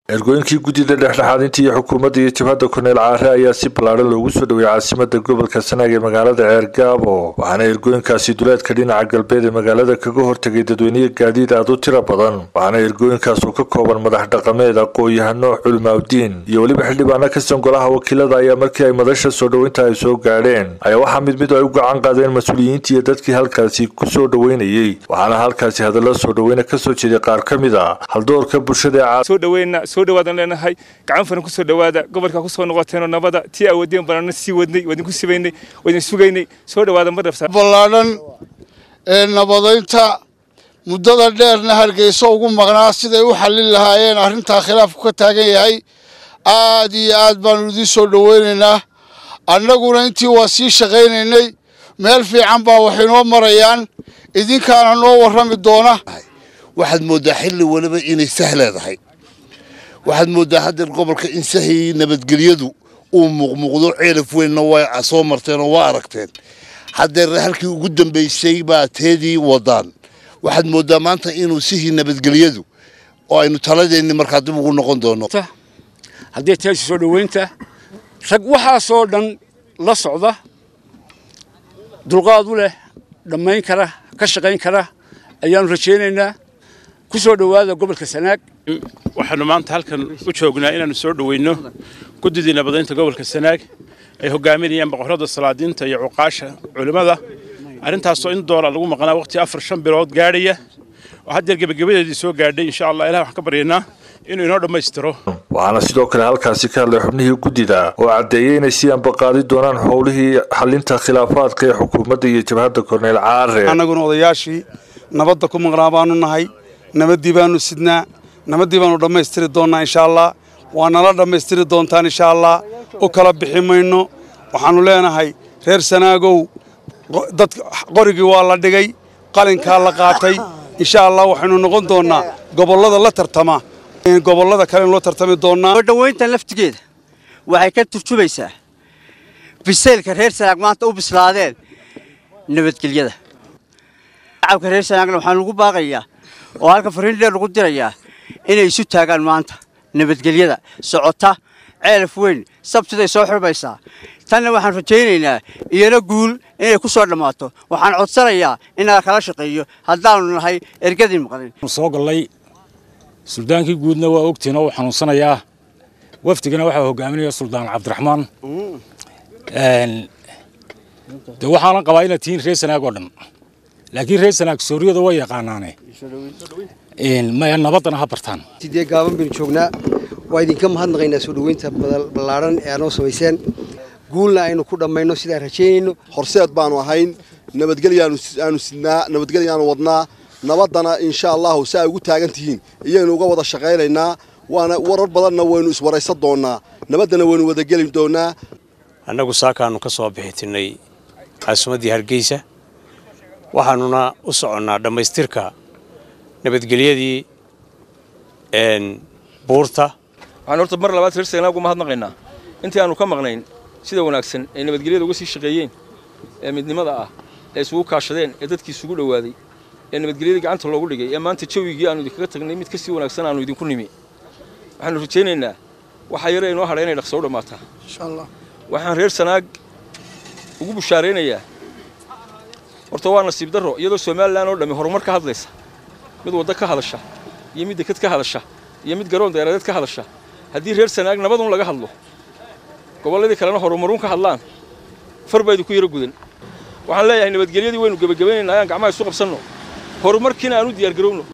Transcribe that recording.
ergooyinkii guddida dhexdhexaadinta iyo xukuumadda iyo jabhadda korneel caare ayaa si ballaadhan loogu soo dhoweeyey caasimada gobolka sanaag ee magaalada ceergaabo waxaana ergooyinkaasi duleedka dhinaca galbeed ee magaalada kaga hortegay dadweyniye gaadiid aad u tiro badan waxaana ergooyinkaas oo ka kooban madax dhaqameed aqoon-yahano culmaawdiin iyo weliba xildhibaano kasan golaha wakiilada ayaa markii ay madasha soo dhoweynta ay soo gaadheen ayaa waxaa mid mid ay u gacan qaadeen mas-uuliyiintii iyo dadkii halkaasi ku soo dhoweynayey waxaana halkaasi hadallo soo dhoweyna kasoo jeeday qaar ka mid a haldoorka bulshada soo dhaweyna soo dhawaadan leenahay gacan furan ku soo dhawaada gobolka ku soo noqoteenoo nabada tii awoodeen banana sii wadnay waa idinku sibaynay waa idin sugaynay soo dhawaada ma dhabsa ballaadhan ee nabadaynta muddada dheerna hargeyso ugu maqnaa siday u xallin lahaayeen arrintaa khilaafku ka taagan yahay aad iyo aad baanu idiin soo dhoweynaynaa annaguna intii waa sii shaqaynaynay meel fiican baa wax inoo marayaan idinkaana noo warrami doona waxaad mooddaa xilli waliba inay sah leedahay waxaad mooddaa haddeer gobolka in sahii nabadgelyadu uu muuqmuuqdo ceelaf weynna waa soo marteen oo waa aragteen haddeer halkii ugu dambaysay baa teedii wadaan waxaad mooddaa maanta inuu sihii nabadgelyadu oo aynu taladeenni markaa dib ugu noqon doono haddii teesi soo dhoweynta rag waxaasoo dhan la socda dulqaad u leh dhammayn kara ka shaqayn kara ayaanu rajaynaynaa ku soo dhowaada gobolka sanaag waxaanu maanta halkan u joognaa inaannu soo dhoweyno guddidii nabadaynta gobolka sanaag ay hogaaminayaan boqorrada salaadiinta iyo cuqaasha culimmada arrintaasoo in doora lagu maqnaa waqti afar shan bilood gaadhaya oo haddeer gebagabadeedii soo gaadhay insha allah ilaah waxaan ka baryaynaa inuu inoo dhammaystiro waxaana sidoo kale halkaasi ka hadlay xubnihii guddida oo caddeeyey inay sii ambaqaadi doonaan howlihii xalinta khilaafaadka ee xukuumadda iyo jabhadda korneel caare annaguna odayaashii nabadda ku maqnaa baanu nahay nabaddii baanu sidnaa nabaddii baanu dhammaystiri doonnaa insha allah waa nala dhammaystiri doontaan insha allah u kala bixi mayno waxaannu leenahay reer sanaagow dad qorigii waa la dhigay qalinkaa la qaatay insha allah waxaynu noqon doonnaa gobollada la tartama gobollada kale loo tartami doonnaa soo dhoweynta laftigeeda waxay ka turjumaysaa bisaylka reer sanaag maanta u bislaadeen nabadgelyada shacabka reer sanaagna waxaan lagu baaqayaa oo halka fariin dheer lagu dirayaa inay isu taagaan maanta nabadgelyada socota ceelaf weyn sabtiday soo xirmaysaa tanna waxaan rajaynaynaa iyana guul inay ku soo dhammaato waxaan codsanayaa in nala kala shaqeeyo haddaannu nahay ergadii maqlin soo gallay suldaankii guudna waa ogtiin oo uu xanuunsanayaa wafdigana waxaa hogaaminaya suldaan cabdiraxmaan de waxaanan qabaa inaad tihiin reer sanaag oo dhan laakiin reer sanaag sooriyada way yaqaanaane maya nabaddana ha bartaan sidee gaaban baynu joognaa waa idinka mahadnaqaynaa soo dhoweynta ballaadhan ee aanoo samayseen guulna aynu ku dhammayno sidaan rajaynayno horseed baanu ahayn nabadgelyaanu sidnaa nabadgelyaanu wadnaa nabaddana insha allahu si ay ugu taagan tihiin iyaynu uga wada shaqaynaynaa waana warar badanna waynu iswaraysan doonnaa nabaddana waynu wadageli doonnaa annagu saakaannu ka soo bixitinnay caasimaddii hargeysa waxaannuna u soconnaa dhammaystirka nabadgelyadii buurta waxaan horta mar labaad reer sanaag uga mahadnaqaynaa intii aanu ka maqnayn sida wanaagsan ay nabadgelyada uga sii shaqeeyeen ee midnimada ah ee isugu kaashadeen ee dadkii isugu dhowaaday ee nabadgelyadii gacanta loogu dhigay ee maanta jawigii aanu idinkaga tagnay mid ka sii wanaagsan aanu idinku nimi waxaanu rajaynaynaa waxaa yare inoo hadha inay dhaqso u dhammaataa waxaan reer sanaag ugu bushaaraynayaa horta waa nasiib darro iyadoo somalilan oo dhammi horumar ka hadlaysa mid waddo ka hadasha iyo mid deked ka hadasha iyo mid garoon deeradeed ka hadasha haddii reer sanaag nabadun laga hadlo gobolladii kalena horumaruun ka hadlaan far baa idinku yaro gudan waxaan leeyahay nabadgelyadii waynu gebagabaynaynaa ayaan gacmaha isu qabsanno horumarkiina aanu diyaargarowno